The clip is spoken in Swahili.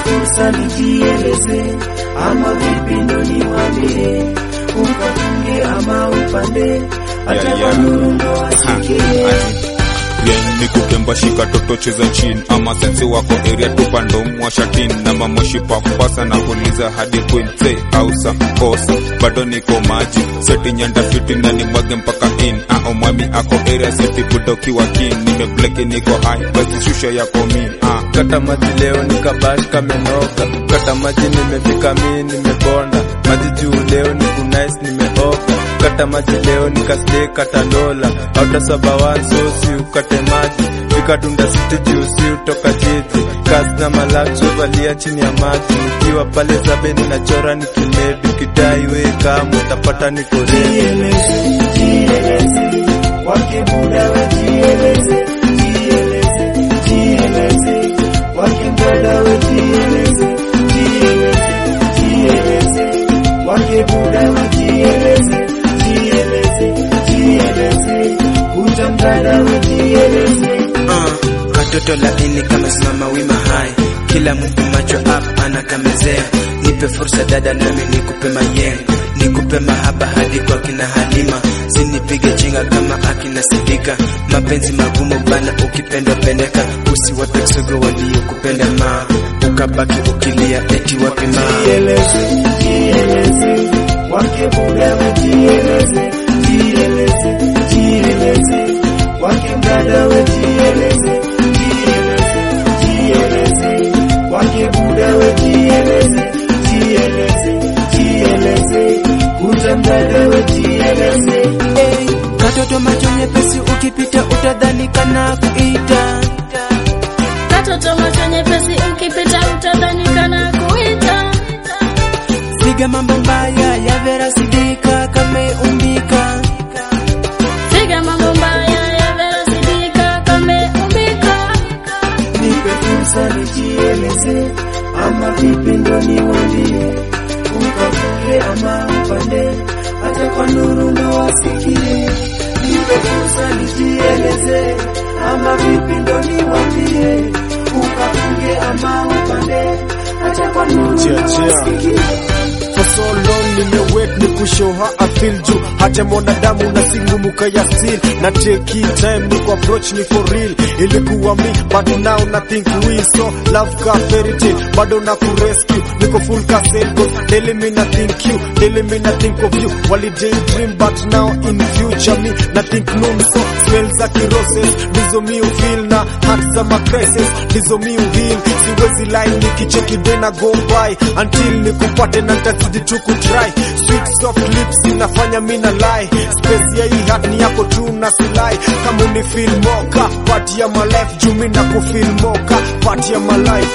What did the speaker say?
fursa nijieleze, ama vipi ndo niwaambie, ukafunge ama upande, hata Yeah, kwa yeah. nuru ndo wasikie. Bien nikukemba shika toto cheza chini ama sensi wako area tupa ndo mwashatin na mamoshi papasa na kuliza hadi queen say ausa kosa bado niko maji seti nyanda fiti na ni mwage mpaka in ah mwami ako area seti budoki wa kin nimebleki niko high basi shusha yako mi ah kata maji leo nikabash kamenoka kata maji nimefika mi nimebonda maji juu leo ni kunais nimeoka kata maji leo nikasle kata dola autasabawan sosi ukate maji vikadunda siti juu si utoka jiji kasi na malakso valia chini ya maji nikiwa pale zabeni nachora nikimebi kidai we kama utapata nikoredi Jieleze, jieleze, wake muda we jieleze, jieleze, jieleze, wake mdada we jieleze, jieleze, jieleze, wake muda we jieleze, jieleze, jieleze, kuta mdada we jieleze. Uh, katoto laini kama simama wima hai kila mtu macho up anakamezea nipe fursa dada nami nikupe mayeng nikupe mahaba hadi kwa kina halima sinipige chinga kama akina sidika mapenzi magumu bana ukipendwa pendeka usiwape kisogo waliokupenda ma ukabaki ukilia eti wapi ma Jieleze, jieleze, wake muda we jieleze, jieleze, jieleze, wake mdada we jieleze, jieleze, jieleze, wake muda we jieleze, jieleze, jieleze, kuta mdada we jieleze. Hey, katoto macho nyepesi ukipita utadhani kana kuita Katoto macho nyepesi ukipita utadhani kana kuita. piga mambo mbaya ya vera sidika kameumbika Piga mambo mbaya ya Vera Sidika kameumbika. nipe fursa nijieleze, ama vipi ndo niwaambie, ukavuke ama upande, hata kwa nuru ndo wasikie. Nipe fursa nijieleze, ama vipi ndo niwaambie, ukavuke ama upande, hata kwa nuru ndo Chia, chia. wasikie. For so long nimewait ni kushow how I feel juu hata mwanadamu na singumuka ya still na take it time ni ku approach ni for real ilikuwa me but now nothing we so love ka fairy tale bado na ku rescue niko full ka sale cause daily me na think you daily me na think of you wali dream but now in future me na think noon so smell za kiroses ndizo mi feel na heart za ma crisis ndizo mi heal siwezi line nikicheki day na go by until nikupate na nitazidi tu kutry sweet soft lips inafanya mi na lie space ya hii heart ni yako tu na silai kama uni feel moka part ya my life juu mi na ku feel moka part ya my life